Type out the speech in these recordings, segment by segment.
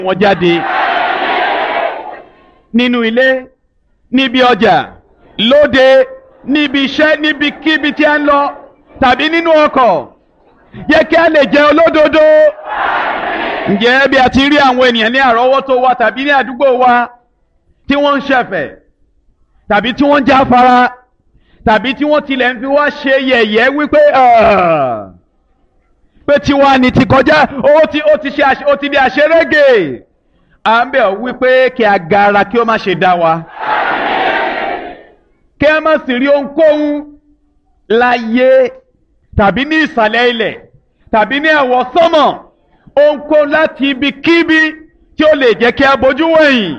wọn jáde nínú ilé níbi ọjà lóde níbi iṣẹ́ níbikíbi tí a ń lọ tàbí nínú ọkọ̀ jẹ́ kí a lè jẹ́ olódodo ǹjẹ́ bí a ti rí àwọn ènìyàn ní àrọ́wọ́tó wa tàbí ní àdúgbò wa tí wọ́n ń ṣẹ̀fẹ̀ tàbí tí wọ́n ń jáfara tàbí tí wọ́n tilẹ̀ ń fi wá ṣe yẹ̀yẹ́ wípé pé tiwa ni ti kọjá ó ti ó ti ṣe ó ti di àṣerége à ń bẹ̀ ọ́ wípé kí a gara kí ó má ṣe dá wa kí a má sì rí ohunkóhun láyé tàbí ní ìsàlẹ̀ ilẹ̀ tàbí ní ẹ̀wọ̀ sánmọ̀ ohunkóhun láti ibikíbi tí ó lè jẹ́ kí a bójú wẹ̀yìn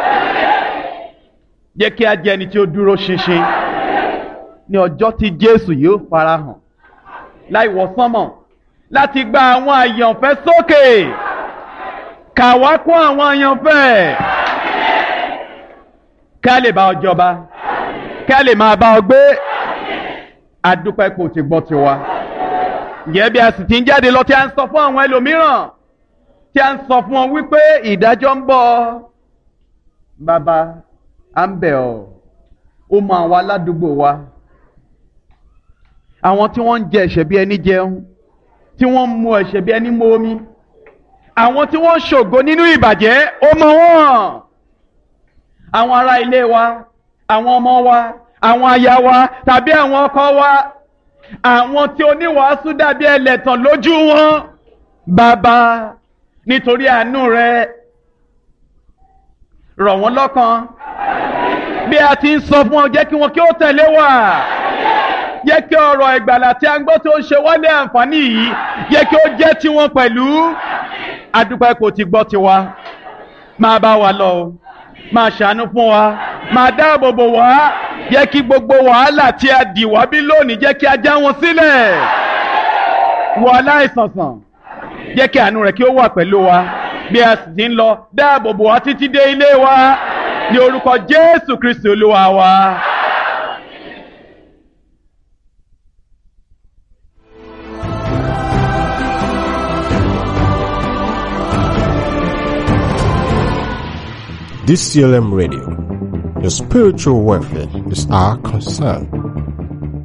jẹ́ kí a jẹ́ ẹni tí ó dúró ṣinṣin ní ọjọ́ tí Jésù yóò farahàn láì wọ̀ sánmọ̀ láti gba àwọn àyànfẹ́ sókè kà wá kún àwọn àyànfẹ́ ká lè bá ọ jọba ká lè máa bá ọ gbé adúpẹ́ kò ti gbọ́ tiwa ǹjẹ́ bí a sì ti ń jáde lọ tí a ń sọ fún àwọn ẹlòmíràn tí a ń sọ fún wọn wípé ìdájọ́ ń bọ̀ bàbá à ń bẹ̀ ọ́ ó mọ àwọn aládùúgbò wa àwọn tí wọ́n ń jẹ ẹ̀ṣẹ̀ bí ẹni jẹun tí wọ́n ń mu ẹ̀ṣẹ̀ bí ẹni mu omi àwọn tí wọ́n ń ṣògo nínú ìbàjẹ́ ó mọ wọ́n àwọn ará ilé wa àwọn ọmọ wa àwọn aya wa tàbí àwọn ọkọ wa àwọn tí oníwàásù dàbí ẹlẹ́tàn lójú wọn bàbá nítorí àánú rẹ rọ̀ wọ́n lọ́kàn bí a ti ń sọ fún ọ jẹ́ kí wọn kí ó tẹ̀lé wa jẹ́ kí ọ̀rọ̀ ìgbàlà tí a ń gbọ́ tó ń ṣe wálé àǹfààní yìí jẹ́ kí ó jẹ́ tiwọn pẹ̀lú adúpẹ́ kò ti gbọ́ tiwa máa bá wa lọ o máa ṣàánú fún wa máa dáàbò bò wá jẹ́ kí gbogbo wàhálà tí a dì wá bí lónìí jẹ́ kí a já wọn sílẹ̀ wọ aláìsànsàn jẹ́ kí àánú rẹ̀ kí ó wà pẹ̀lú wa bí a sì ti ń lọ dáàbò bò wá títí dé ilé wa ní orúkọ Jésù Kristi Olúwa wa. DCLM Radio. Your spiritual welfare is our concern.